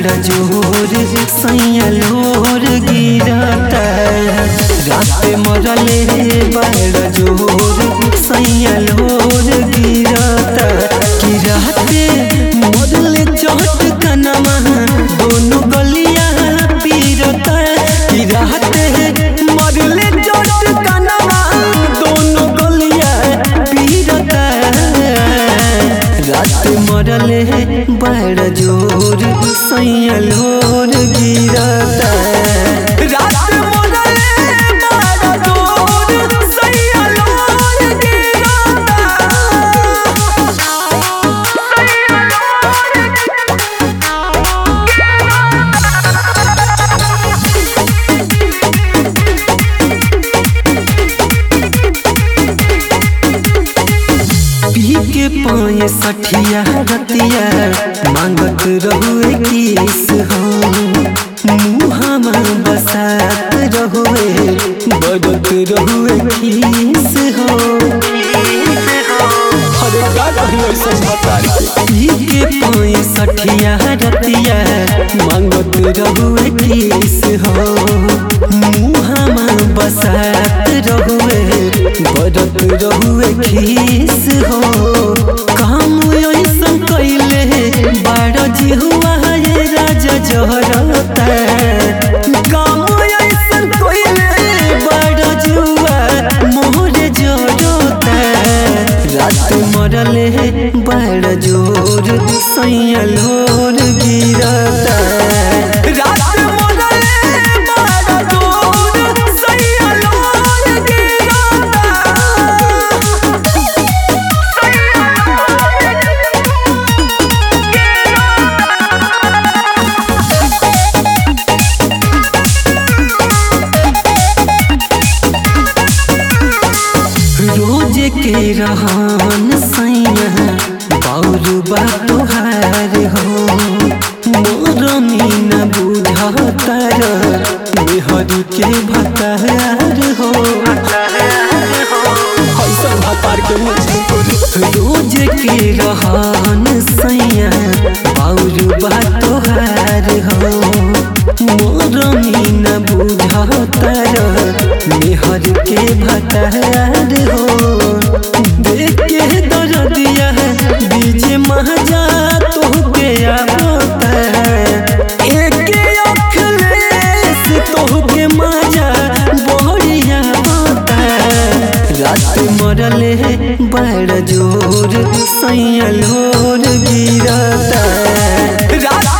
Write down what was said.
बड़ा जोर सैया लोर गिरता रात मरले बड़ा जोर सैया लोर गिरता कि राते मरले चोट कनमा दोनों गलिया पीरता कि राते मरले चोट कनमा दोनों गलिया पीरता रात मरले बड़ जोर सैया लोर गिरता रात मरले बड़ जोर सैया लोर गिरता पी के पाए सठिया रतिया मांगत रहुए किस हो मुहामा बसात रहुए बदत रहुए खीस हो अरे का कही ऐसा बता पी के पाए सठिया रतिया मांगत रहुए किस हो मुहामा बसात रहुए बदत रहुए खीस हो काम ऐसन कैले बड़ जिहुआ ये राजा जहरता काम ऐसन कैले बड़ जुआ मोहरे जरता रात मरले बड़ जोर सैया लोर गिरता रात मरले बड़ जोर सैया लोर गिरता रोज के रहन सैया बाउर बा तोहार हो मोर मीना बुझतर मेहर के भतार हो ऐसा भतार के मुझे रोज के रहन सैया बाउर बा तोहार हो मोर मीना बुझतर मेहर के भतार हो देख के दर्दिया बीच महजा तोहके आवता एक अखलेस तोहके मजा बढ़िया होता रात मरले बड़ जोर सैया लोर गिरता रात